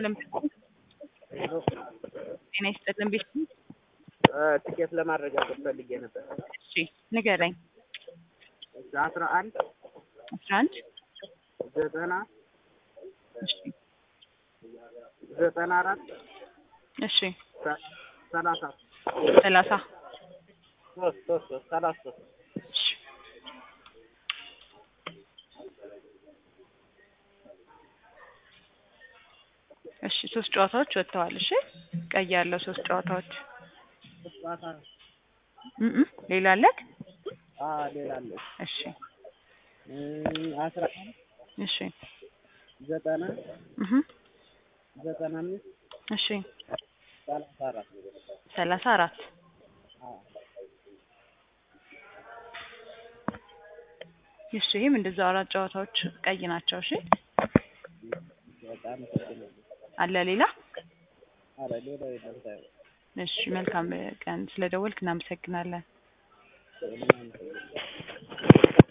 ይስጥልን። ጤና ይስጥልን። ቤት ትኬት ለማረጋገጥ ፈልጌ ነበር። እሺ ንገረኝ። አስራ አንድ አስራ አንድ ዘጠና እሺ ዘጠና አራት እሺ ሰላሳ ሰላሳ ሶስት ሶስት ሶስት ሰላሳ ሶስት እሺ እሺ ሶስት ጨዋታዎች ወጥተዋል። እሺ ቀይ ያለው ሶስት ጨዋታዎች ጨዋታ እም እም ሌላ አለክ? አ ሌላ አለ እሺ አስራ አንድ እሺ ዘጠና እህ ዘጠና አምስት እሺ ሰላሳ አራት ሰላሳ አራት እሺ ይህም እንደዛው አራት ጨዋታዎች ቀይ ናቸው። እሺ በጣም አለ ሌላ? አረ ሌላ የለም ታዲያ እሺ መልካም ቀን። ስለደወልክ እናመሰግናለን። ምናምን